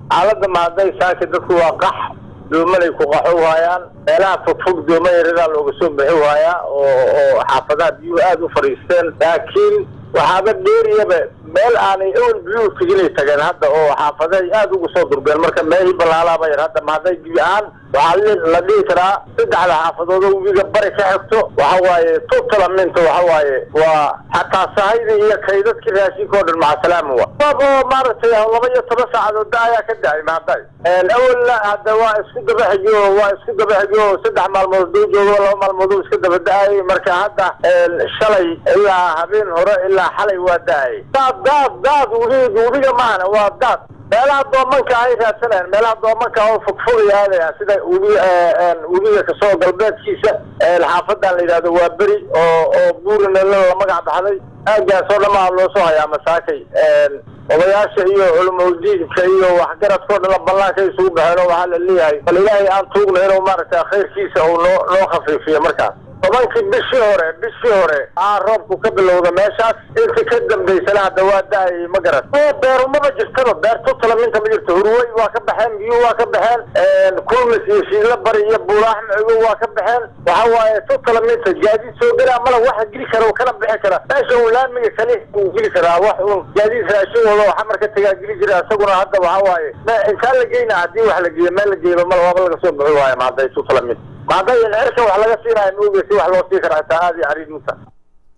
xaaladda mahadday saaki dadku waa qax doomalay ku qaxo waayaan meelaha fogfog dooma yaradaa looga soo bixi waayaa oo oo xaafadaha biyuhu aada u fadhiisteen laakiin waxaaba dheeriyaba meel aanay ewel biyuhu teginay tageen hadda oo xaafaday aada ugu soo durgeen marka meelii ballaalaaba yar hadda mahadday gebi ahaan waxaa la dhihi karaa saddexda xaafadood oo webiga bari ka xigto waxa waaye tutalaminta waxa waaye waa xataa sahayda iyo kaydadkii raashinka oo dhan macasalaama wa oo maaragtay laba iyo toban saacadood da ayaa ka dacay mahadday awalna hadda waa isku daba xigo waa isku daba xigo saddex maalmood doo joogo laba maalmood oo iska daba da-ay marka hadda shalay ilaa habeen hore ilaa xalay waa da-ay daad daad daad webi webiga maahana waa daad meelaha doomanka ay raadsanayaan meelaha doomanka oo fogfogay aadayaan sida webi webiga kasoo galbeedkiisa xaafadan la yidhahdo waa beri oo oo buurina la magac baxday aagaas oo dhamaa loo soo hayaa masaakay odayaasha iyo culimaudiinka iyo waxgaradkao dhan ballaanka isugu baxeen oo waxaa la leeyahay bal ilaahay aan tuugna inuu maaragtay khayrkiisa uu noo noo khafiifiyo markaas tobankii bishii hore bishii hore aa roobku ka bilowda meeshaas inta ka dambaysana hadda waa da-ay ma garan beerumaba jirtaba beer tutalaminta ma jirto hurwey waa ka baxeen biyuhu waa ka baxeen kulmis iyo shiidla bari iyo buulaax macigo waa ka baxeen waxa waaye tutalaminta gaadiid soo gelaa mala waxa geli kara oo kana bixi kara meesha uu laamiga kali uu geli karaa wax uun gaadiid raashin wado waxa marka tagaa geli jira isaguna hadda waxa waaye intaan la geyna haddii wax la geeyo meel la geeyba mala waaba laga soo bixi waayo mahadday tutalaminta mahadday in cirka wax laga siinayo ma ogeysi wax loo sii kara xitaa aada iyo cariid muta